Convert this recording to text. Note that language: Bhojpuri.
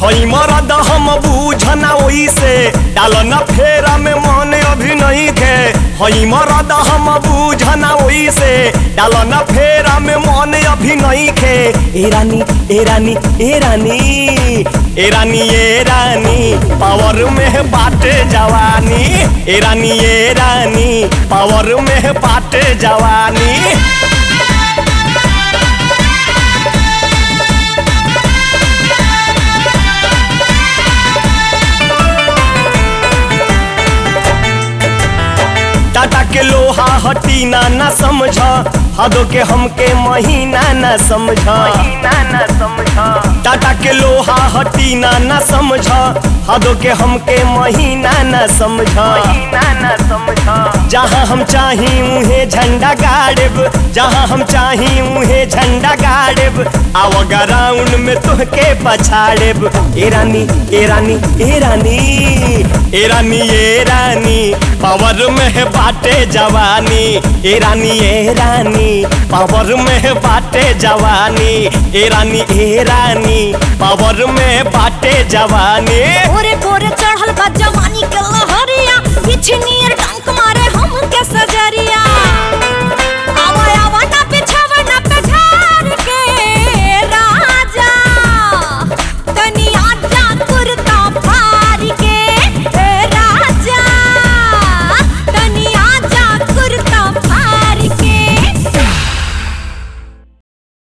हई मरद हम बूझना ओइसे डाल न फेरा में मन अभी नहीं थे हई मरद हम बूझना ओइसे डाल न फेरा में मन अभी नहीं थे ए रानी ए रानी ए रानी ए रानी ए रानी पावर में बाटे जवानी ए रानी ए रानी पावर में बाटे जवानी टाटा के लोहा हटीना न समझ हदो के हमके महीना न समझ ना समझ टाटा के लोहा हटीना न समझ हदो के हमके महीना न समझ ना ना समझ जहाँ हम चाही उहे झंडा गाड़ब जहाँ हम चाही उहे झंडा गाड़ब आव ग्राउंड में तुहके पछाड़ब ए रानी ए रानी ए रानी ए रानी ए रानी पावर में है बाटे जवानी ए रानी ए रानी पावर में है बाटे जवानी ए रानी ए रानी पावर में बाटे जवानी ओरे पोरे चढ़ल बा जवानी के लहरिया बिछनिया